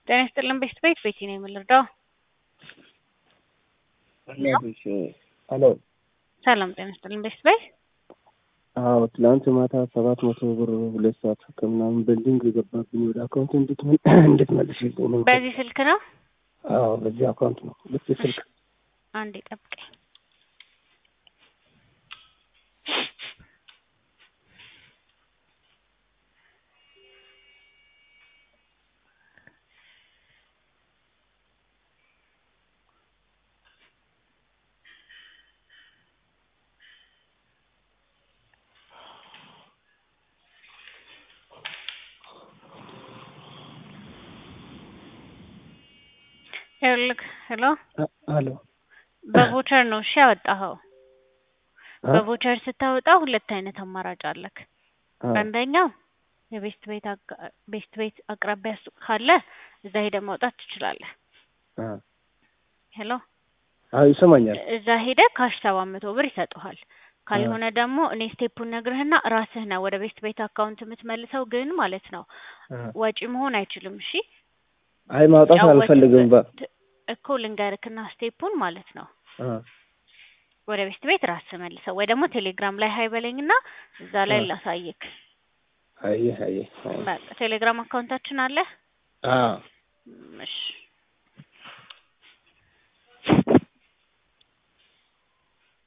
ጤና ይስጥልን ቤት ቤት ቤቲ ነው የምልርዳው። እናትሽ ሄሎ ሰላም ጤና ይስጥልን ቤት ቤት አዎ ትላንት ማታ ሰባት መቶ ብር ሁለት ሰዓት ከምናምን በልዲንግ የገባብኝ ወደ አካውንት እንድትመልሽልኝ ነው። በዚህ ስልክ ነው። አዎ በዚህ አካውንት ነው። ልክ ስልክ አንዴ ጠብቀኝ። ይኸውልህ ሄሎ ሄሎ በቮቸር ነው እሺ ያወጣኸው። በቮቸር ስታወጣ ሁለት አይነት አማራጭ አለክ። አንደኛው የቤስት ቤት አጋ- ቤስት ቤት አቅራቢያ ሱቅ ካለ እዛ ሄደህ ማውጣት ትችላለህ። ሄሎ አዎ ይሰማኛል። እዛ ሄደህ ካሽ ሰባት መቶ ብር ይሰጡሃል። ካልሆነ ደግሞ እኔ ስቴፑን ነግርህና ራስህ ነህ ወደ ቤስት ቤት አካውንት የምትመልሰው። ግን ማለት ነው ወጪ መሆን አይችልም። እሺ አይ ማውጣት አልፈልግም። በ ጫወትበት እኮ ልንገርክና ስቴፑን ማለት ነው አ ወደ ቤስት ቤት ራስህ መልሰው ወይ ደግሞ ቴሌግራም ላይ ሀይ በለኝና እዛ ላይ አ ላሳይክ። አይ አይ አይ በቃ ቴሌግራም አካውንታችን አለ። አዎ እሺ